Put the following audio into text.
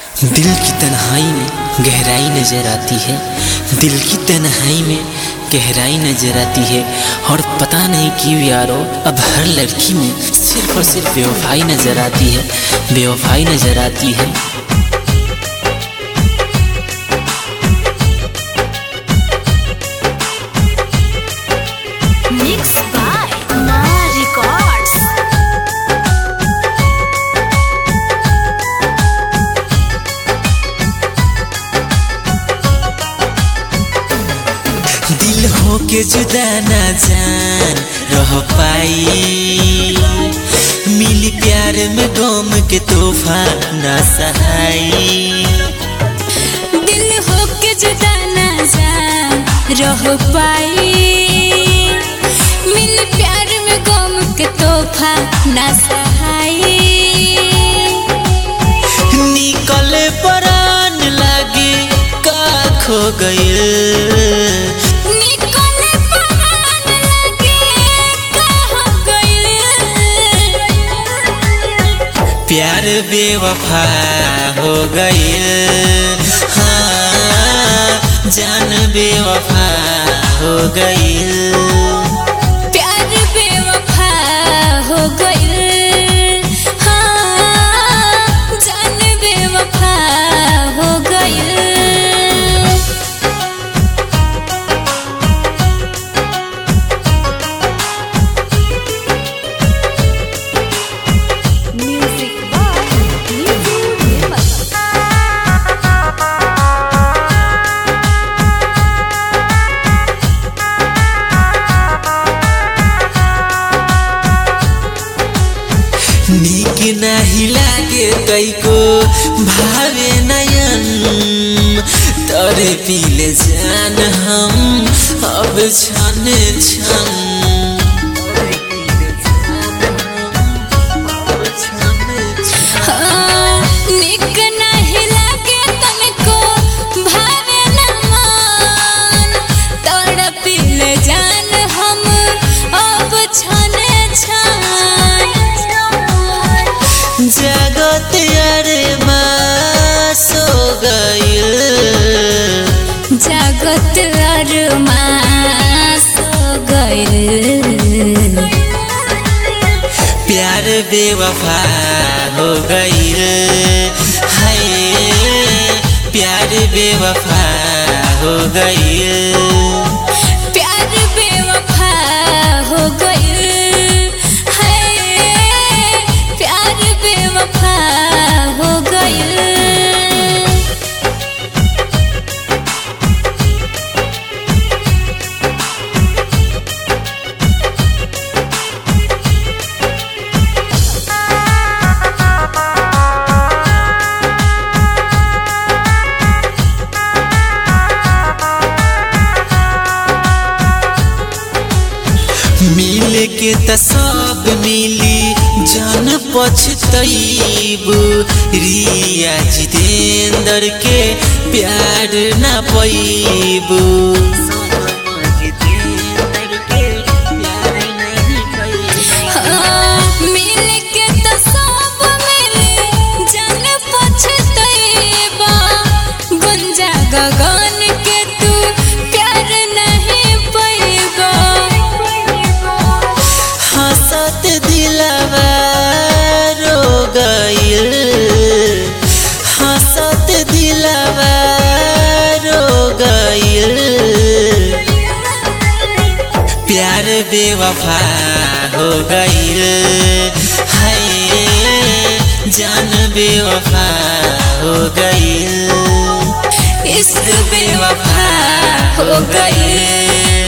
दिल की तन्हाई में गहराई नजर आती है दिल की तन्हाई में गहराई नजर आती है और पता नहीं क्यों यारो अब हर लड़की में सिर्फ और सिर्फ बेवफाई नजर आती है बेवफाई नजर आती है Mixed by Ma Records. दिल हो के जुदा ना जान रह पाई मिली प्यार में गम के तोहफा ना सहाई दिल हो के जुदा ना जान रह पाई मिल प्यार में गम के तोहफा ना सहाई निकले परान लागे का खो गए निकले परान लगे कहाँ गइल प्यार बेवफा हो गए हाँ जान बेवफा हो गई प्यार बेवफा हो गइल हाँ जान बेवफा हो गइल Music by Nizu Nirmal. नीक नाही लागे कैको भावे नयन तरे पीले जान हम अब छन छन हाँ, निक नाही लागे तनको भावे न मान तड़पिल जान हम अब छने छान जगत अरे सो गइल जगत अरमास गइल प्यार बेवफा हो गइल हाय प्यार बेवफा हो गइल प्यार बेवफा हो गइल है प्यार बेवफा हो गइल मिल के त सब मिली जान पछतैब रिया जितेंद्र के प्यार ना पैब हाँ, मिल के तो सब मिली जान पछतैबा गुंजा गगन के तू प्यार नहीं पैबा हंसत दिलवा रो गइल हंसत दिलवा रो गइल प्यार बेवफा हो गइल हाय जान बेवफा हो गइल इश्क बेवफा हो गइल